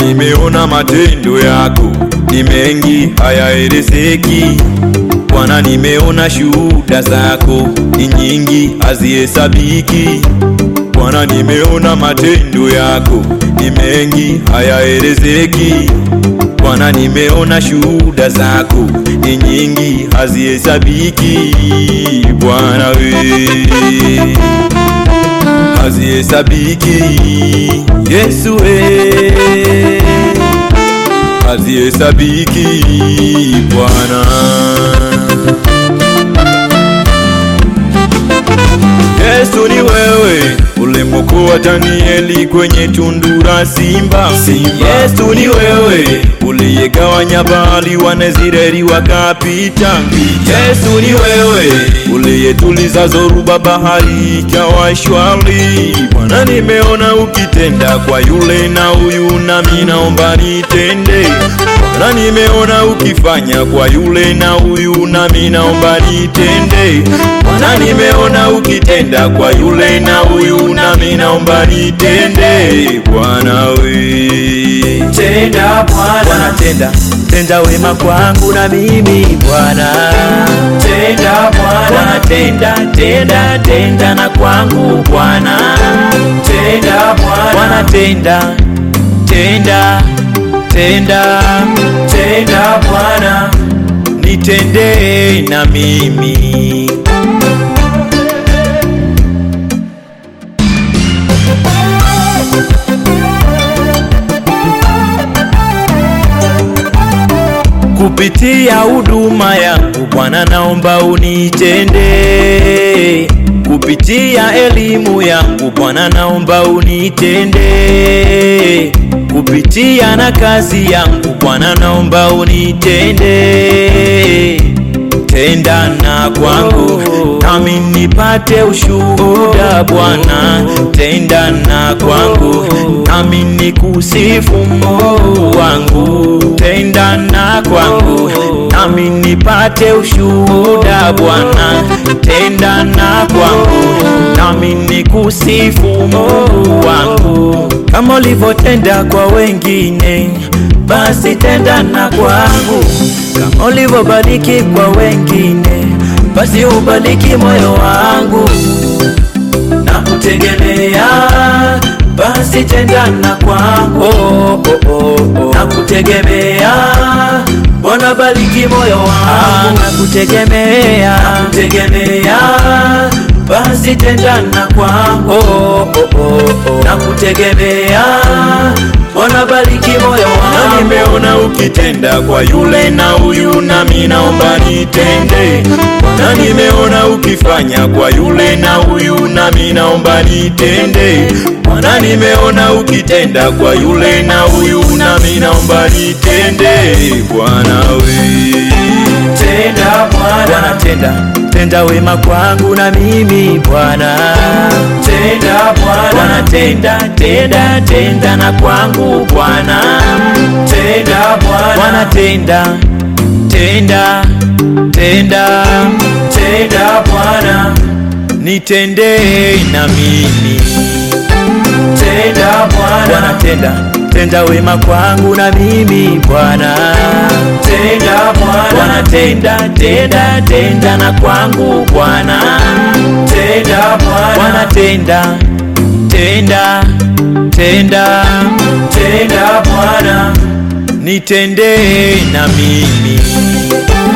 nimeona matendo yako ni mengi hayaelezeki. Bwana, nimeona shuhuda zako ni nyingi hazihesabiki. Bwana, nimeona matendo yako ni mengi hayaelezeki. Bwana, nimeona shuhuda zako ni nyingi hazihesabiki. Bwana we hazihesabiki. Yesu we hazihesabiki. Bwana Yesu ni wewe ulimwokoa Danieli kwenye tundu la simba. Yesu ni wewe uliyegawanya bahari, Wanazireli wakapita. Yesu ni wewe uliyetuliza zoruba, bahari ikawa shwari. Bwana, nimeona ukitenda kwa yule na huyu, nami naomba nitende. Bwana, nimeona ukifanya kwa yule na huyu, nami naomba nitende. Bwana, nimeona ukitenda kwa yule na huyu, nami naomba nitende. Bwana we Tenda Bwana, Bwana tenda, tenda wema kwangu na mimi Bwana. tenda Bwana Bwana, tenda, tenda, tenda na kwangu Bwana. tenda Bwana, Bwana tenda, tenda, tenda, tenda Bwana, nitende na mimi. Kupitia huduma yangu Bwana, naomba unitende. Kupitia elimu yangu Bwana, naomba unitende. Kupitia na kazi yangu Bwana, naomba unitende. Tenda na kwangu nami nipate ushuhuda Bwana, tenda na kwangu nami nikusifu Mungu wangu, tenda na kwangu nami nipate ushuhuda Bwana, tenda na kwangu nami nikusifu Mungu wangu, kama ulivyotenda kwa wengine, basi tenda na kwangu, kama ulivyobariki kwa wengine, basi ubariki moyo wangu na kutegemea, basi tenda na kwangu oh, oh, oh, oh. na kutegemea, Bwana bariki moyo wangu na kutegemea, na kutegemea, basi tenda na kwangu oh, oh, oh, oh. na kutegemea, Bwana bariki moyo na wangu nimeona ukitenda kwa yule na huyu, nami naomba nitende. Na nimeona ukifanya kwa yule na huyu, nami naomba nitende. Bwana, nimeona ukitenda kwa yule na huyu, nami naomba nitende. Bwana we tenda Bwana Bwana, tenda, tenda wema kwangu na mimi Bwana. tenda Bwana Bwana, tenda, tenda, tenda na kwangu Bwana. tenda Bwana Bwana, tenda, tenda, tenda, tenda Bwana, nitende na mimi. tenda Bwana Bwana, tenda, tenda wema kwangu na mimi Bwana. tenda Bwana Bwana, tenda, tenda, tenda na kwangu Bwana. tenda Bwana Bwana, tenda, tenda, tenda, tenda Bwana, nitende na mimi.